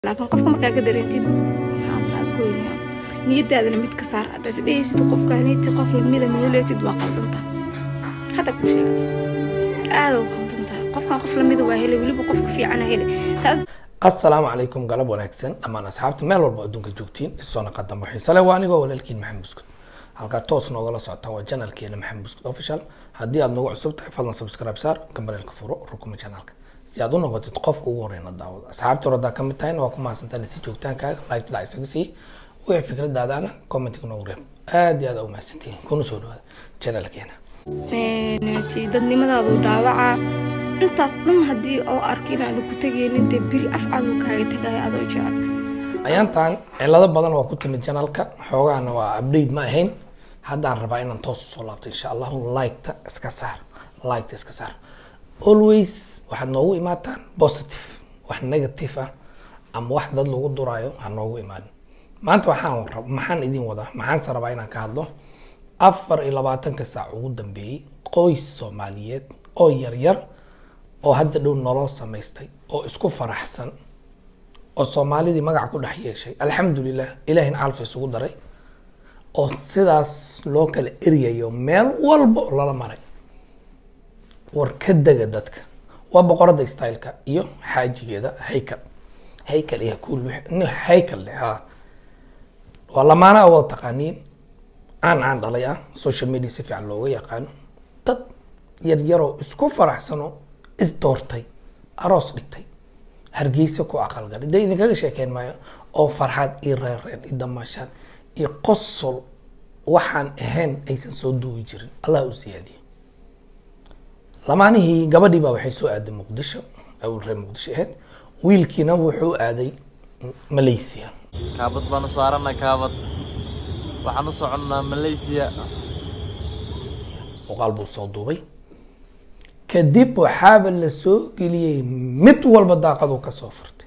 laakiin qofka markaa ka dareentid maxaa goynaya niyadaadana mid ka saar haddaad isdhehaysid qofkaaniiti qof lamida meeleysid waa qaldanta hadda ku sheega aada u qaldantahay qofkan qof lamida waa helay weliba qofka fiicana helay taas assalaamu calaykum galab wanaagsan dhammaan asxaabta meel walba adduunka joogtiin isoo naqadan waxiisale waa anigoo walaalkiin maxamed buskud halkaa toos noogala socotaan waa janalkeena maxamed buskud official haddii aad nagu cusub tahay fadlan subscribe saar gambareelka furo rukuma janalka si aad u noqotid qofka ugu horeyna daawada asxaabta hore haddaa kamid tahayna waa ku mahadsantahay si joogtaankaaga live dhac isaga sii wixii fikradaadaana commentiga noogu reeb aad iyo aad aa u mahadsantihiin kuna soo dhawaada janalkeena ti dadnimadaadu dhaawaca intaas dhan haddii oo arki inaada ku tegaynin dee beri afcadu kaaga tagaya adoo jecel ayaantan cilado badan waa ku timid janalka xoogahana waa update ma ahayn haddaan rabaa inaan toos usoo laabto insha allahu liketa iska saar liketa iska saar always waxaad noogu imaataan positive wax negative ah ama wax dad lagu duraayo ha noogu imaanin maanta waxaan rab maxaan idin wadaa maxaanse rabaa inaan ka hadlo afar iyo labaatanka saac ugu dambeeyey qoys soomaaliyeed oo yaryar oo hadda dhow nolol samaystay oo isku faraxsan oo soomaalidii magac ku dhex yeeshay alxamdulilah ilahina calfa isugu daray oo sidaas loo kala eryayo meel walba oo lala maray war ka dega dadka waa boqorada styleka iyo xaajigeeda haykal haykal iyo kuul haykal leh ha waa lamaana wada taqaaniin caan caan dhalay ah social media si fiican looga yaqaano dad yaryaroo isku faraxsanoo isdoortay aroos dhigtay hargeysa ku aqalgalay dee idinkaga sheekeyn maayo oo farxad iyo reerreen iyo damaashaad iyo qosol waxaan ahayn aysan soo duugi jirin allah u siyaadiyo lamaanihii gabadhii baa waxay soo aaday muqdisho awal reer muqdisho ahayd wiilkiina wuxuu aaday malaysia kaabad baan u saarana kaabad waxaan u soconnaa malaysia muuqaal buu soo duubay kadib waxaaba la soo geliyey mid walba daaqaduu kasoo furtay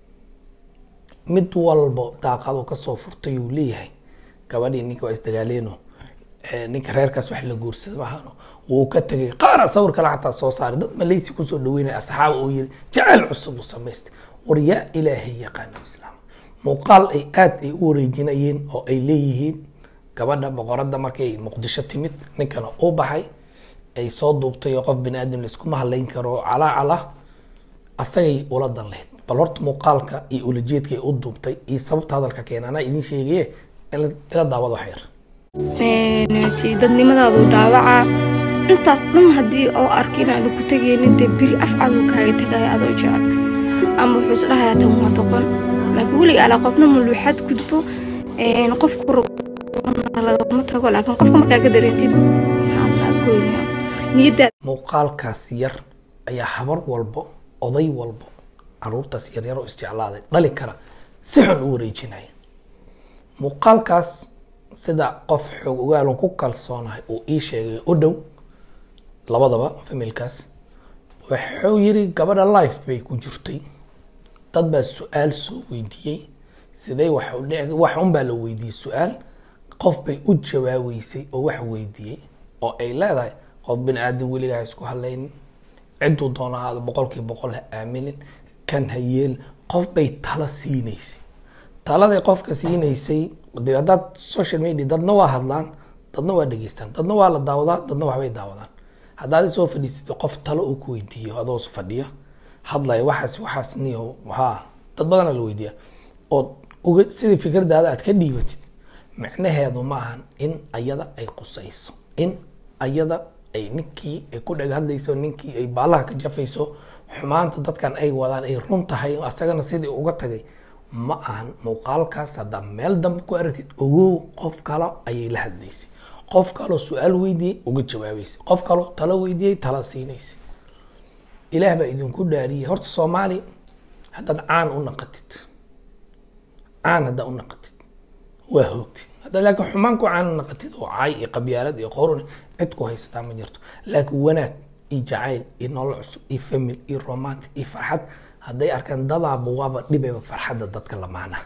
mid walba daaqaduu kasoo furtay uu leeyahay gabadhii ninka waa isdagaaleeno ninka reerkaas wax la guursada maahano wuu ka tegay qaara sawir kale xataa soo saaray dad malaysia kusoo dhaweynaya asxaab oo yiri jacayl cusub uu samaystay war yaa ilaahay yaqaano islaam muuqaal ay aada ay u wareejinayeen oo ay leeyihiin gabadha boqoradda markay muqdisho timid ninkana uu baxay ay soo duubtay oo qof bini aadam laiskuma hadlayn karo calaacal ah asagay ula dan lahayd bal horta muuqaalka iyo ulajeedka ay u duubtay iyo sababta hadalka keena anaa idin sheegaye ila daawad wax yar ti dadnimadaadu dhaawaca intaas dhan haddii oo arki inaada ku tegaynin dee beri afcadu kaaga tagaya adoo jecel ama wuxuu is dhahayaa tan waa toqon laakiin weliga alaa qofna muluuxad gudbo qofku lagama tago laakiin qofka markaa ka dareentid maxaa goynaya niyadaada muuqaalkaas yar ayaa habar walbo oday walbo caruurtaas yaryar oo isjeclaaday dhali kara si xun u wareejinaya muuqaalkaas sida qof xoog ogaalon ku kalsoonahay uu ii sheegay u dhow labadaba familkaas wuxuu yiri gabadha life bay ku jirtay dad baa su-aal soo weydiiyey sidee wax u dhici wax unbaa la weydiiyey su-aal qof bay u jawaabeysay oo wax weydiiyey oo ay leedahay qof bini aadam weligaa ha isku hadlaynin cidduu doona ahaada boqolkiiba boqol ha aaminin kan ha yeel qof bay talo siinaysay taladay qofka siinaysay de haddaad social media dadna waa hadlaan dadna waa dhegeystaan dadna waa la daawadaa dadna waxbay daawadaan haddaad soo fadhiisatid qof talo uu ku weydiiyo adoo fadhiya hadlaya waxaas waxaas niyo ha dad badana la weydiiya oo uga sidii fikradaada aad ka dhiibatid micnaheedu ma ahan in ayada ay qusayso in ayada ay ninkii ay ku dheg hadlayso ninkii ay baalaha ka jafayso xumaanta dadkan ay wadaan ay run tahay asagana sidii uga tagay ma ahan muuqaalkaas haddaa meel dambe ku aragtid ogow qof kale ayay la hadlaysay qof kaloo su-aal weydiiyey uga jawaabeysay qof kaloo talo weydiiyey tala siinaysay ilaah baa idinku dhaariyay horta soomaali haddaad caan u naqatid caan haddaa u naqatid waa hoogtid haddaad laakiin xumaan ku caan u naqatid oo caay iyo qabyaalad iyo qorun cid ku haysataa ma jirto laakiin wanaag iyo jacayl iyo nolol cusub iyo famil iyo romantic iyo farxad hadday arkaan dadaaba waaba dhibeyba farxadda dadka lamaanaha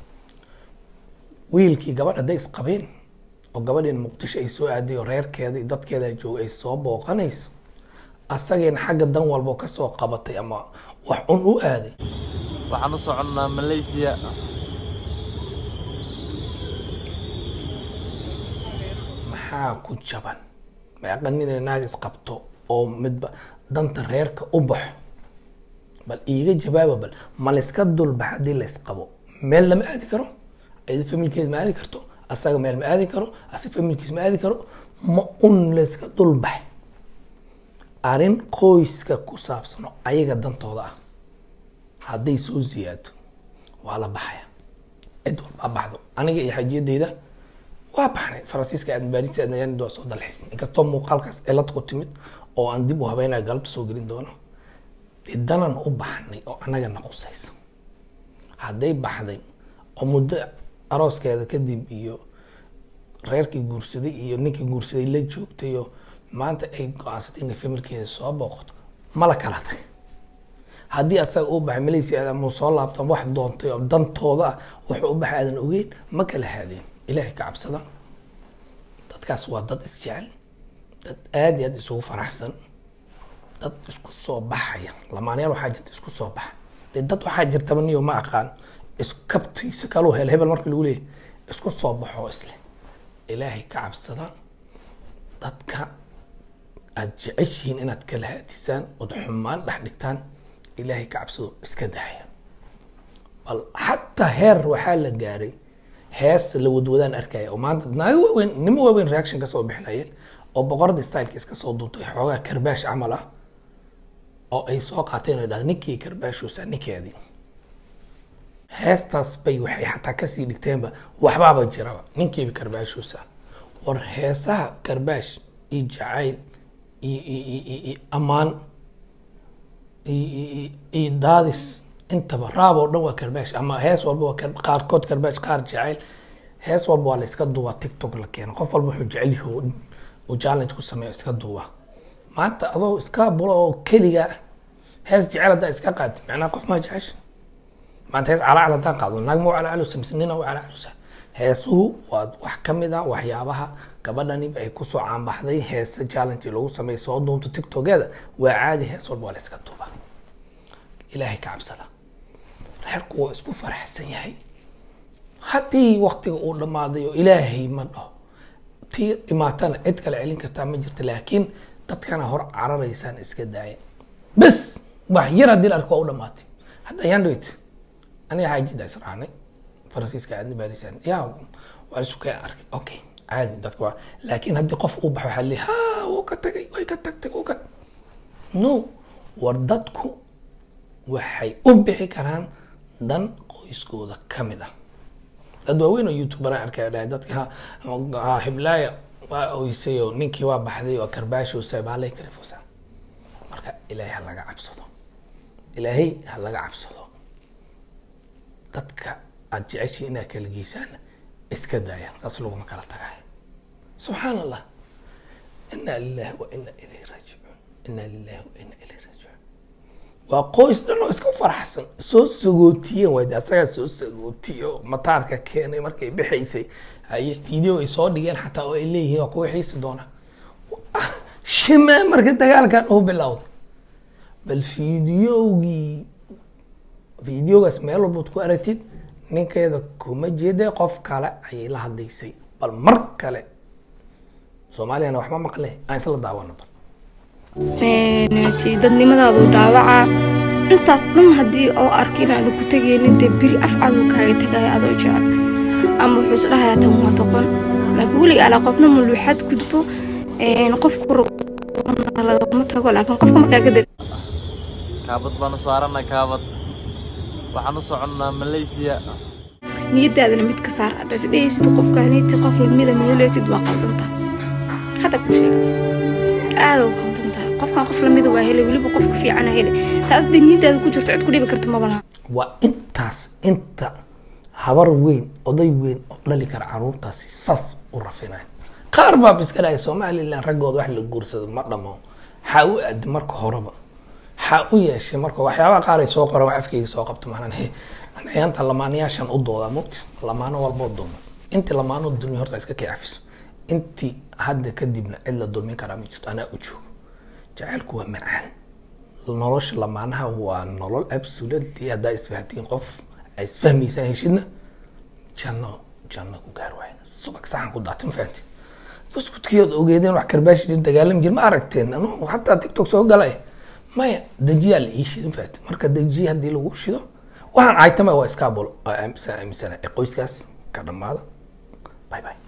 wiilkii gabadh hadday isqabeen oo gabadhiin muqdisho ay soo aaday oo reerkeeda iyo dadkeeda jooga ay soo booqanayso asageena xagga dan walbo kasoo qabatay ama wax un u aaday waxaan u soconnaa malaysiya maxaa ku jaban meeqa nin naag isqabto oo midba danta reerka u baxo bal iiga jawaaba bal ma layska dulbax haddii laysqabo meel lama aadi karo ayada familkeeda ma aadi karto asaga meel ma aadi karo asaga familkiis ma aadi karo ma un layska dulbax arrin qoyska ku saabsano ayaga dantooda ah hadday soo ziyaado waa la baxaya cid walbaa baxdo aniga iyo xajiyadeyda waa baxnay faransiiska aadna baarista aadna yaan waa soo dalxiis inkastoo muuqaalkaas cilad ku timid oo aan dib u habeynaya galabta soo gelin doono dee danan u baxnay oo annaga na qusaysa hadday baxday oo muddo arooskeeda kadib iyo reerkii guursaday iyo ninkii guursaday la joogtay oo maanta ay go-aansatay inay familkeeda soo booqato ma la kala tagay haddii asaga uu baxay malaysia aad ama soo laabto ama wax doontay oo dantooda ah wuxuu u baxay aadan ogeyn ma kala haadeen ilaahay ka cabsada dadkaas waa dad isjecel dad aad iyo aad isugu faraxsan dad isku soo baxaya lamaanayaal waxaa jirta isku soo baxa dee dad waxaa jirtaba niyo ma aqaan iskabtiisa kaluu hel hebel markii lagu leeyahy isku soo baxoo isle ilaahay ka cabsada dadka aad jeceshihiin inaad kala haadisaan ood xumaan dhex dhigtaan ilaahay ka cabsado iska daaya bal xataa heer waxaa la gaaray hees la wadwadaan arkaya oo maanta naago waaweyn nimo waaweyn reaction kasoo bixinayeen oo boqorada styleka iska soo duubtay xoogaa karbaash camal ah oo ay soo qaateen oo dhahda ninkii karbaashoosa ninkeedii heestaas bay waxay xataa kasii dhigteenba waxbaaba jiraba ninkiiba karbaashoosa war heesaha karbaash iyo jacayl iyo iyo iyo iyo ammaan iyo iyo daadis intaba raab oo dhan waa karbaash ama hees walba waa kar- qaarkood karbaash qaar jecel hees walba waa la iska duubaa tiktok la keeno qof walba wuxuu jecel yahay uu- uu challenge ku sameeyo iska duuba maanta adoo iska bulo oo keliga ah, hees jecel haddaa iska qaadi macnaha qof maa jecesha maanta hees calaacal haddaan qaado naag ma u calaacalusa mise nina u calaacalusa heesuhu waa wax ka mid a waxyaabaha gabadhaniba ay kusoo caanbaxday heese challenge lagu sameeyo soo duubto tiktokeeda waa caadi hees walba waa la iska duubaa ilaahay ka cabsada reerku waa isku faraxsan yahay haddii waktiga uu dhammaaday oo ilaahay ma dhaho tii dhimaatana cid kale celin kartaa ma jirta laakiin dadkana hor cararaysaan iska daaya bes wax yar haddii la arko waa u dhamaatay hadda ayaan dhaweyt aniga xaajida israacnay faransiiska aadna baadisaan yaa waa isu kay arkay okay caadi dadka waa laakiin haddii qof uu baxo waxaa leeyahay ha wuu ka tagay way ka tagtay wuu ka no war dadku waxay u bixi karaan dan qoyskooda ka mid ah dad waaweyn oo youtuberaan arkaya dhahay dadka ha- ha hiblaaya waa oysay oo ninkii waa baxday oo karbaashoosa baalay karifosa marka ilaahay ha laga cabsado ilaahay ha laga cabsado dadka aad jeceshiin inaad kala geysaan iska daaya saas laguma kala tagayo subxaan allah inaa lillahi wa inaa ilayhi raajicuun inaa lillahi wa inaa ilayhi raajicuun waa qoys dhan oo iska faraxsan soo sagootiyeen waay asagaa soo sagootiyo mataarka keenay markay bixaysay haye video ay soo dhigeen xataa oo ay leeyihiin waa kuwa xiisi doona shime marka dagaalkan uu bilowday bal fideogii fideogaas meel walbaad ku aragtid ninkeeda kuma jeeda qof kale ayay la hadlaysay bal mar kale soomaaliyana waxma maqle aan isla daawano bal ti dadnimadaadu dhaawaca intaas dhan haddii oo arki inaada ku tegaynin dee beri af caduu kaaga tagaya adoo jecel ama wuxuu is dhahayaa tan waa doqon laakiin weliga alaa qofna maluuxad gudbo qofku lagama tago laakiin qofka markaa ka deg kaabad baan u saarana kaabad waxaan u soconnaa malaysiya niyadaadana mid ka saar haddaad is dhehaysid qofkaaniiti qof lamida meeleysid waa qaldanta hadda ku sheega aada u qaldan tahay qofkan qof lamida waa helay weliba qofka fiicana helay taas dee niyadaada ku jirto cid ku dhibi karta maba laha waa intaas inta habar weyn oday weyn oo dhali kara caruurtaasi saas u rafinaya qaar baa iska dhahay somalilan raggooda wax la guursado ma dhamo xaa u aadi marka horeba xaa u yeeshay marka waxyaabaha qaar ay soo qoran wax afkayga soo qabto maanan he ayaanta lamaanayaashan u doodaa mugti lamaano walboo dulmo intii lamaano dulmi horta iska kay cafiso intii hadda kadibna cid la dulmin karaa ma jirto anaa u joogo jacaylku waa macaan nolosha lamaanaha waa nolol absolutely haddaa isfahantiin qof ay isfahmaysaan heshidna janno janno ku gaar waay subag saxan ku daatay ma fahantiin buskudkiyood ogeedeen wax karbaashi jir dagaalami jir ma aragteen anu xataa tiktok soo galay maya dejiyaa la ii shido ma fahantiin marka dejiya haddii lagu shido waxaan caytama waa iskaabul aaminsanay qoyskaas ka dhammaada bye bye